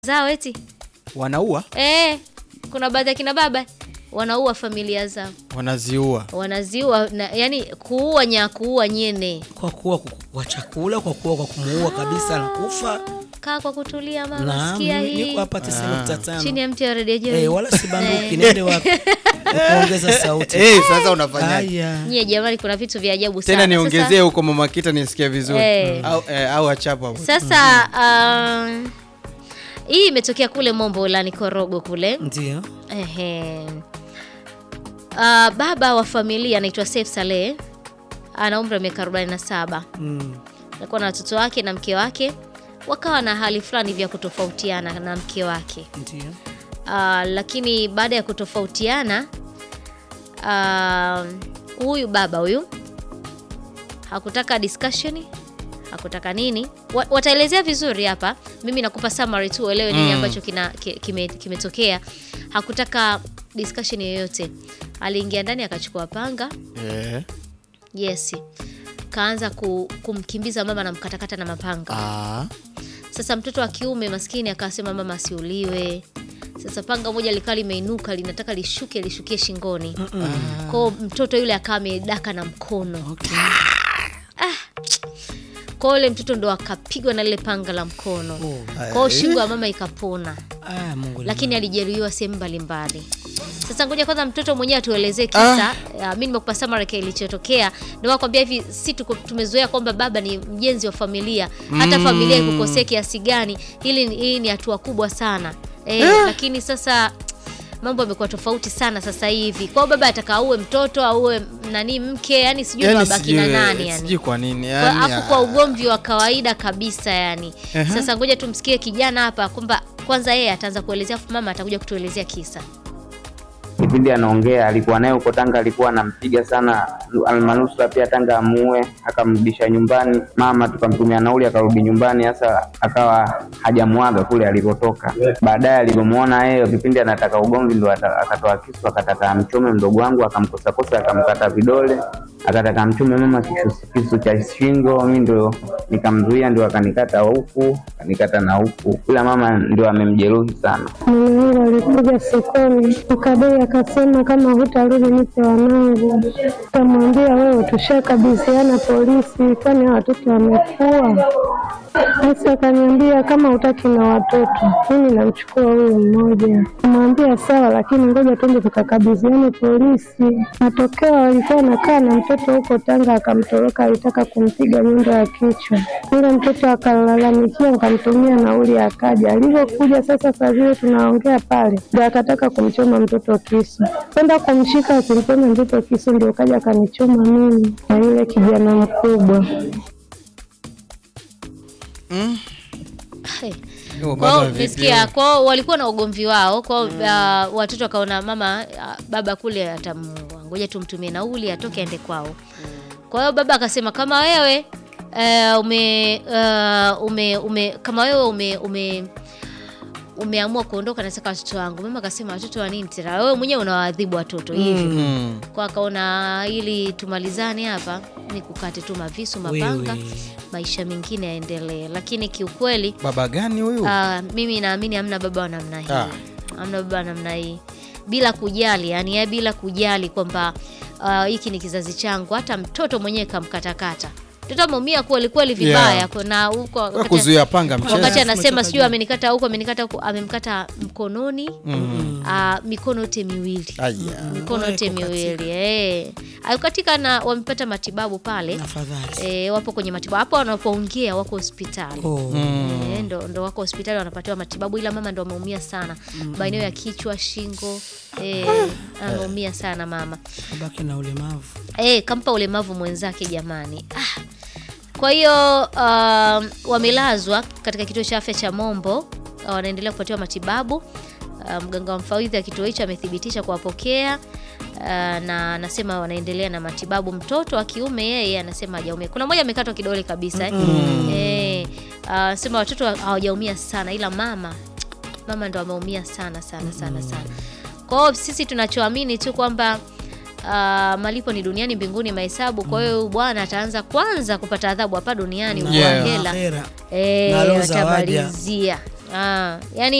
zao eti wanaua eh, kuna baadhi ya kina baba wanaua familia zao wanaziua wanaziua na, yani kuua nya kuua nyene kwa kuwa kwa chakula, kwa kuwa kwa kumuua kabisa na kufa. kaa kwa kutulia mama Naam, sikia ni- hii niko hapa 95. chini ya mti wa redio Joy. Eh, wala sibanduki, Eh. niende wapi? Kuongeza sauti. Eh, sasa unafanya Haya. nyie jamani kuna vitu vya ajabu sana tena niongezee Sasa- huko mama kita nisikie vizuri Eh. au, eh, au achapo hapo sasa um, hii imetokea kule mombo lani korogo kule Ndio. Ehe. Uh, baba wa familia anaitwa Saif Saleh ana umri wa miaka 47 Mm. alikuwa na watoto wake na mke wake wakawa na hali fulani vya kutofautiana na mke wake Ndio. uh, lakini baada ya kutofautiana uh, huyu baba huyu hakutaka discussion hakutaka nini Wa- wataelezea vizuri hapa mimi nakupa summary tu uelewe nini Mm. ambacho kina ki- kime- kimetokea hakutaka discussion yoyote aliingia ndani akachukua panga eh. yes kaanza ku, kumkimbiza mama na mkatakata na mapanga ah. sasa mtoto wa kiume maskini akasema mama asiuliwe. Sasa panga moja likawa limeinuka linataka lishuke lishukie shingoni. Kwao mtoto yule akawa amedaka na mkono. Okay. Kwao yule mtoto ndo akapigwa na lile panga la mkono. Oh. Kwao shingo ya mama ikapona, Ah, Mungu lakini alijeruhiwa sehemu mbalimbali. Sasa ngoja kwanza mtoto mwenyewe atuelezee kisa. Ah. mi nimekupa summary kilichotokea. Ndio nakwambia hivi, si tuko- tumezoea kwamba baba ni mjenzi wa familia, hata familia ikukosea kiasi gani, hili ni- hii ni hatua kubwa sana eh, lakini sasa mambo yamekuwa tofauti sana sasa hivi. Kwao baba ataka auwe mtoto auwe nani mke, yani sijui yani wabaki na sijui, nani yani sijui kwa nini kwa, yani, afu kwa ugomvi wa kawaida kabisa yani. Ehe. Sasa ngoja tumsikie kijana hapa kwamba kwanza yeye ataanza kuelezea afu mama atakuja kutuelezea kisa. kipindi anaongea alikuwa naye huko Tanga, alikuwa anampiga sana, almanusura pia Tanga amuue, akamrudisha nyumbani. Mama tukamtumia nauli, akarudi nyumbani. Sasa akawa hajamwaga kule alipotoka. Baadaye alivyomwona yeye kipindi anataka ugomvi, ndo ata- akatoa kisu, akataka amchome mdogo wangu, akamkosakosa, akamkata vidole, akataka amchome mama kisu, kisu cha shingo. Mi ndo nikamzuia, ndio akanikata huku, akanikata na huku, ila mama ndio amemjeruhi sana. Mume wangu alikuja sokoni, ukadai akasema kama hutarudi nipe wanangu. Kamwambia wewe, tushakabidhiana polisi, kwani hawa watoto wamekuwa. Sasa akaniambia kama hutaki na watoto, mimi namchukua huyu mmoja. Kamwambia sawa, lakini ngoja tuende tukakabidhiane polisi. Matokeo alikuwa anakaa na mtoto huko Tanga, akamtoroka, alitaka kumpiga nyundo ya kichwa. Yule mtoto akalalamikia, nikamtumia nauli, akaja. Alivyokuja sasa, saa vile tunaongea pale, ndo akataka kumchoma mtoto kisu, kwenda kumshika, asimpone mtoto kisu, ndio kaja akanichoma mimi na yule kijana mkubwa. Hey. Yo, Kwao baba umesikia, video. kwao walikuwa na ugomvi wao kwao, uh, watoto wakaona mama uh, baba kule atamuua, ngoja tumtumie nauli atoke aende kwao. Kwa hiyo baba akasema kama wewe uh, ume, uh, ume, ume kama wewe ume, ume umeamua kuondoka, nataka watoto wangu. Mama akasema watoto wa nini tena? Wewe mwenyewe unawaadhibu watoto hivi. Mm. Kwa akaona ili tumalizane hapa ni kukate tu mavisu mapanga, Wewe. maisha mengine yaendelee. Lakini kiukweli baba gani huyu Ah, mimi naamini hamna baba wa namna hii Ah. hamna baba wa namna hii bila kujali yani yeye bila kujali kwamba ah, hiki ni kizazi changu hata mtoto mwenyewe kamkatakata mtoto ameumia kweli kweli vibaya Yeah. kwa- na huko Wewe wakati- kuzuia panga mchezo wakati Mchezo. anasema Umetoka sijui juu. amenikata huko amenikata huko amemkata mkononi ah, mikono yote miwili Aya. mikono yote Kukatika. miwili eh. Alikatika na wamepata matibabu pale Afadhali. eh, wapo kwenye matibabu hapo wanapoongea wako hospitali Oh. Eh, ndo, ndo wako hospitali wanapatiwa matibabu, ila mama ndo ameumia sana maeneo ya kichwa, shingo eh, ameumia sana mama Abaki na ulemavu. eh, kampa ulemavu mwenzake jamani. Ah. Kwa hiyo um, wamelazwa katika kituo cha afya cha Mombo, uh, wanaendelea kupatiwa matibabu. Uh, mganga wa mfawidhi wa kituo hicho amethibitisha kuwapokea uh, na anasema wanaendelea na matibabu. Mtoto wa kiume yeye anasema hajaumia. Kuna mmoja amekatwa kidole kabisa eh. Eh, uh, anasema watoto hawajaumia sana, ila mama mama ndo ameumia sana sana sana sana. Kwa hiyo sisi tunachoamini tu kwamba uh, malipo ni duniani, mbinguni mahesabu. Kwa hiyo huyu bwana ataanza kwanza kupata adhabu hapa duniani, huko Yeah. hela Akhera. eh, Na roho za waja. atamalizia Ah, yani